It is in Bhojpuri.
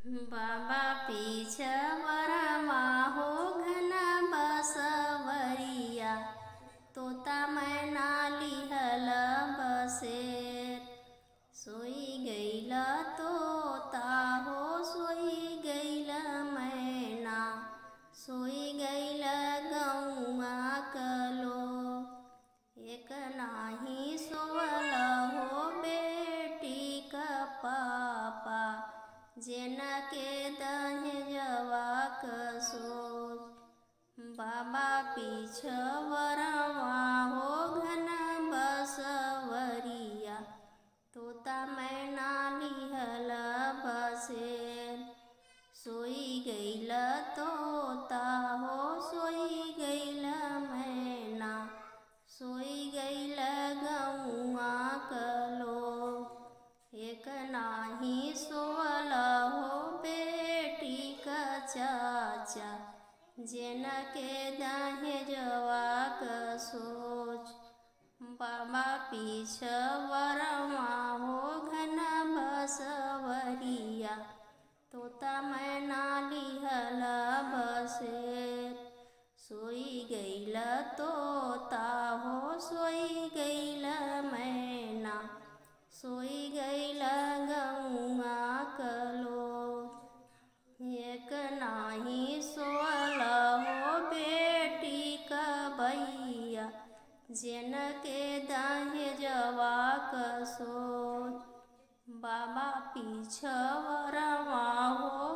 बाबा पीछवरमा हो घना बसवरिया तोता मैना लिहल बसेर सोई गईल तोता हो सोई गईल मैना सोई गईल गौआ कलो एक नाही सोवल हो बेटी का पापा जेन के दहेजवा क सोच बाबा पीछवरवा हो घन बसवरिया तोता मैना लिहल बसेर सोई गईल तोता हो सोई गईल मैना सोई गईल गौआ कलो एक नाही सोवल हो बेटी का चाचा जेन के दहेजवा क सोच बाबा पीछवरवा हो घन बसवरिया तोता मैना लिहल बसेर सोई गईल तोता हो सोई गईल मैना सोई गईल गौआ कलो एक नाही सोल हो बेटी का भैया जेन के दहेजवा क सोच बाबा पीछवरवा हो